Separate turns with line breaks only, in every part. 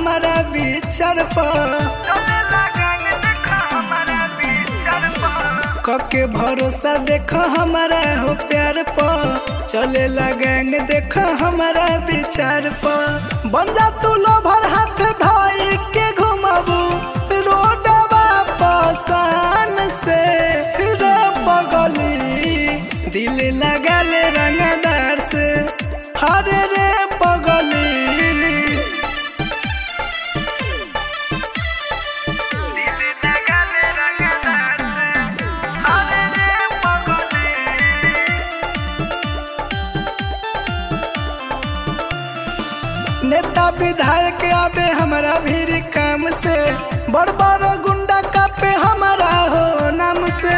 हमारा विचार पर कके भरोसा देख हमारा हो प्यार पर चले गैंग देख हमारा विचार पर बन जा तू लोभर हाथ भाई के घुमाबू रोडवा पसान से रे पगली दिल लगा ले रंगदार से हरे रे पगली नेता विधायक आवे हमारा भीड़ काम से बड़ बड़ गुंडा कापे हमारा हो नाम से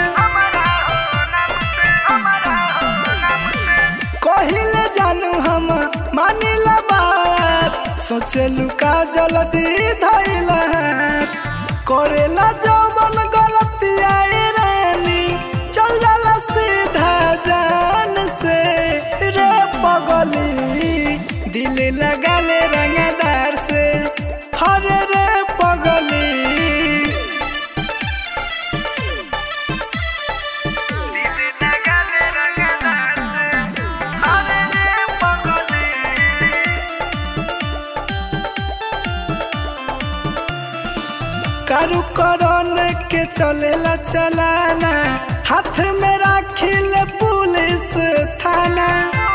कहिले जानू हम मानिला बात सोचलू का जल्दी धैला करेला जवन गलती आए रानी चल जाला सीधा जान से रे पगली दिल लगा ले रंगदार से हरे रे पगली कारू करण के चलेला चलाना हाथ में राखिल पुलिस थाना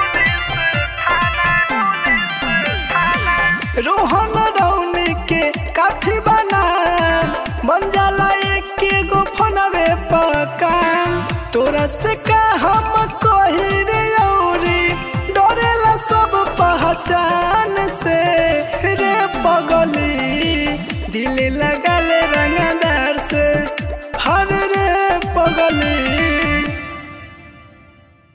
रोहन रौनी के काफी बना बन जाला एक गो फोनवे पर काम तोरा से का